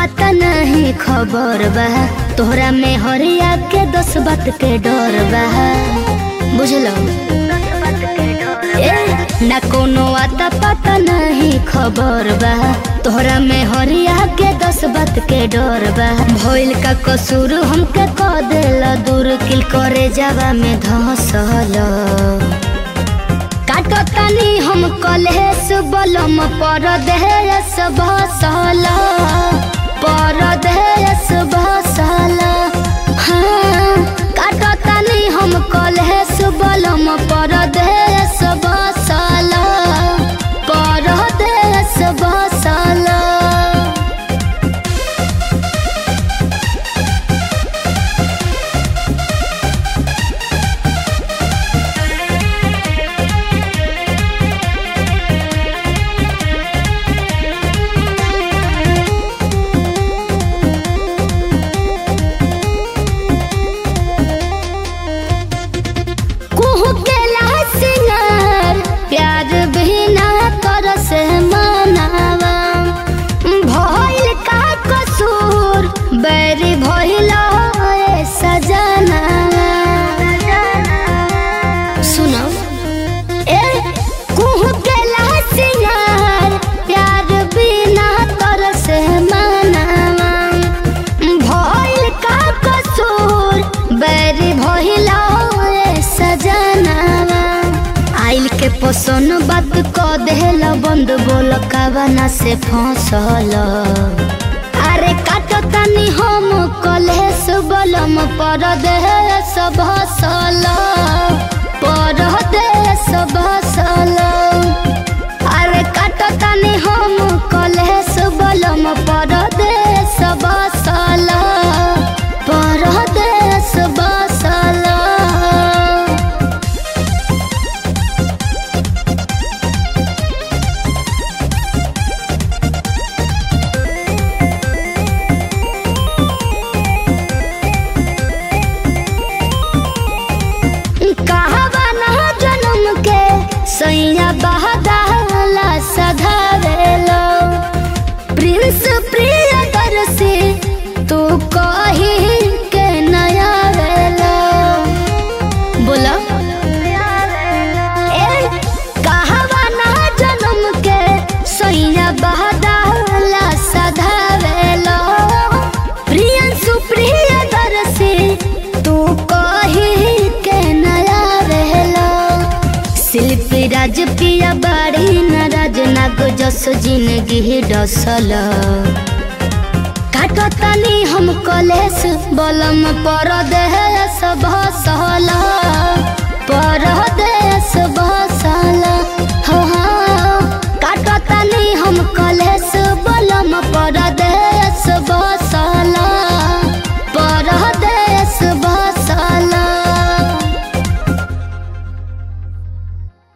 पता नहीं खबर बा तोहरा में हरिया के दस बात के डर बा बुझलो ए ना कोनो आता पता नहीं खबर बा तोहरा में हरिया के दस बात के डर बा भइल का कसूर हमके क देला दूर किल करे जावा में धसल काटो तनी हम कलेस बलम पर देहस भसल पर देहस भसल हाँ काटो तनी हम कलेस बलम पर देहस भसल पर देहस भसल कुहू के सिंगार प्यार बिना कर से मनावा भइल का कसूर बैरी भइल ए सजना सुनो ए कुहू के सिंगार प्यार बिना कर से मनावा भइल का कसूर बैरी भइल ए सजनावा आइल के पोसन बात क देहल बंद बोल कावना से फंसल अरे काटो तनी हम कलेस बलम पर देहस भसल पर देहस भसल अरे काटो तनी हम कलेस बलम पर देहस भसल पर देहस भसल कहवा ना जन्म के सैया बहदाला सधावेलो प्रिंस प्रिय दर्शी तू कही के नया वेलो बोला ए कहवा ना जन्म के सैया बहदाला सधावेलो प्रियंसु प्रिय दर्शी तू कही के नया रहलो शिल्पी राज पिया बाड़ी नाराज नाग जस जिंदगी डसल काटो तनी हम कलेस बलम पर देहस भसल पर देहस भसल